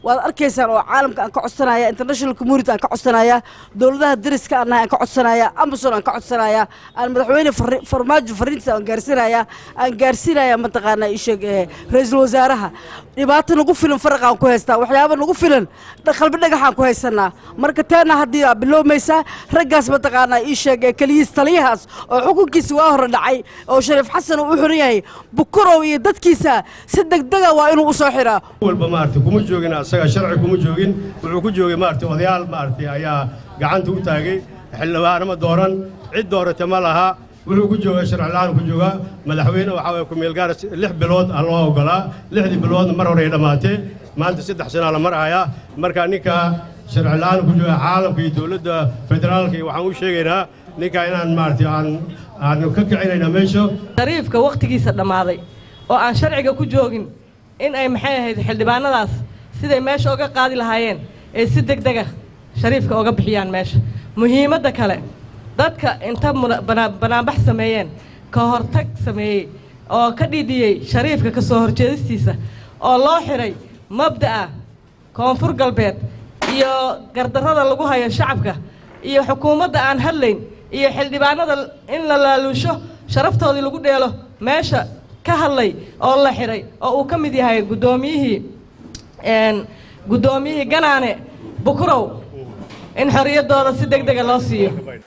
waad arkaysaan oo caalamka aan ka codsanaya international community aan ka codsanaya dowladaha dariska aan nahay aan ka codsanaya amazon aan ka codsanaya aan madaxweyne farri- farmaajo fariintiisa aan gaarsiinaya aan gaarsiinaya mataqaanaa isheeg ee ra-iisul wasaaraha dhibaato nagu filan faraqaan ku haystaa waxyaaba nagu filan dha- qalbi dhagaxaan ku haysanaa marka teena haddii aa bilowmaysaa raggaas mataqaanaa ii sheeg ee keliyiis taliyahaas oo xukunkiisa waa hore dhacay oo shariif xasan uu u xiran yahay bukurow iyo dadkiisa si degdega waa inuu u soo xiraa walba maaragtay kuma joogin asaga sharci kuma joogin wuxuu ku joogay maaragtay odayaal maaragtay ayaa gacanta u taagay xildhibaanama dooran cid doorata ma laha wuxuu ku joogaa sharci la'aan ku joogaa madaxweyne waxaa waye ku-meel gaar lix bilood aa loo ogolaa lixdii biloodna mar hore ay dhammaatee maanta saddex sanaa la marahayaa marka ninka sharci la'aan ku jooga caalamka iyo dowladda federaalka iyo waxaan u sheegaynaa ninka inaan maaragtay aan aanu ka kicinaynaa meesha shariifka wakhtigiisa dhammaaday oo aan sharciga ku joogin in ay maxay ahayd xildhibaanadaas siday meesha uga qaadi lahaayeen ee si deg dega shariifka uga bixiyaan meesha muhiimadda kale dadka inta muna- banaa- banaanbax sameeyeen ka hortag sameeyey oo ka dhidhiyey shariifka ka soo horjeedistiisa oo loo xiray mabda'a koonfur galbeed iyo gardarrada lagu hayo shacabka iyo xukuumadda aan hadlayn iyo xildhibaanada in la laaluusho sharaftoodii lagu dheelo meesha ka hadlay oo la xiray oo uu ka mid yahay guddoomiyihii een, guddoomiyihii ganaane bukurow in xorriyaddooda si deg dega loo siiyo